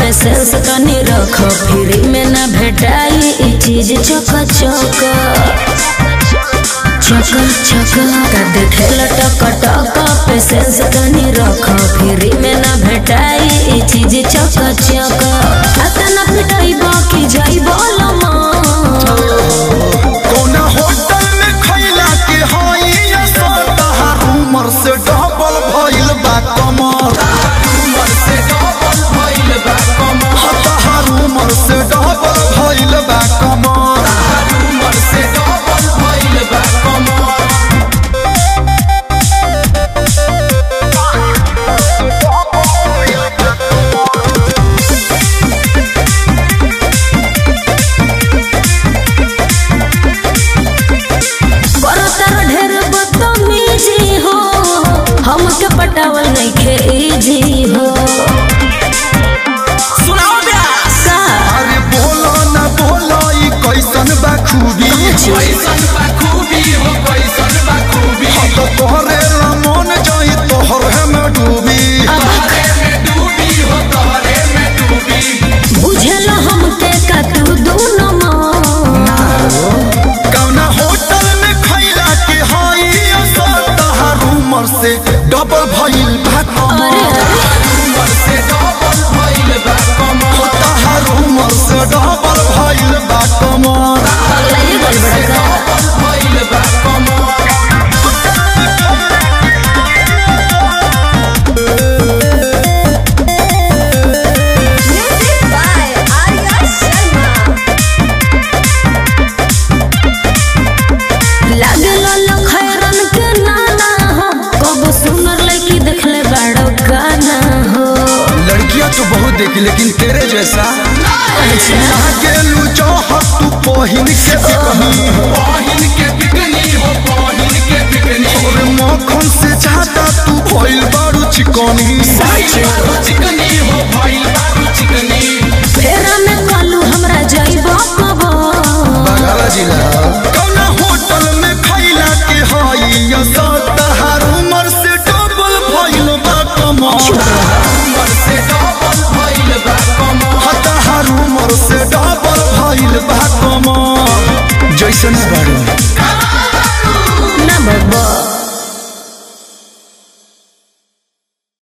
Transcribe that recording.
patience तनी रख free में ना भेटाई ई चीज चक चक चक चक का देखे लटक टक पेशेंस तनी रख फ्री में ना भेटाई ई चीज चक चक अतना पिटाई बाकी जाई बोलमा कौना होटल में खैला के हई असता उमर से डबल भइल बा कमर उमर से डबल भइल बा कमर हताहर उमर से डबल भइल बा कमर उमर से डबल भइल बा कमर करो तारो ढेर बदतमीजी हो हमके पटावल नइखे इजी हो सुनाओ ब्यास का अरे बोलो ना बोलो ई कैसन बा खूबी कैसन बा खूबी हो कैसन बा खूबी हम तो तोहरे रमन जाई तोहरे में डूबी तोहरे में डूबी हो तोहरे में डूबी बुझल हमके का तू दोनों कौना होटल में खैला के हई असर उमर से डबल भइल बा अरे कमर उमर से डबल भइल बा कमर तहार उमर से डबल भइल बा कमर अगला गल बड़का डबल भइल बा कमर म्यूजिक बाय आर्या शर्मा लागल लखैरन के नाना हो कब सुनर लड़की देखले बाड़ो गाना हो लड़कियां तो बहुत देखी लेकिन तेरे जैसा अच्छा गेलू चाहत तू पहिन के बिकनी पाहिन के बिकनी हो पाहिन के बिकनी और मक्खन से ज्यादा तू भइल बारू चिकनी बारू चिकनी हो भइल बारू चिकनी फेरा में कालू हमरा जाइबो कबो बगल जिला कौना होटल में खैला के हई असर तहार उमर से डबल भइल बा कमर उमर से डबल भइल बा कमर हताहर उमर से डबल भइल बा कमर जैसन बारू ना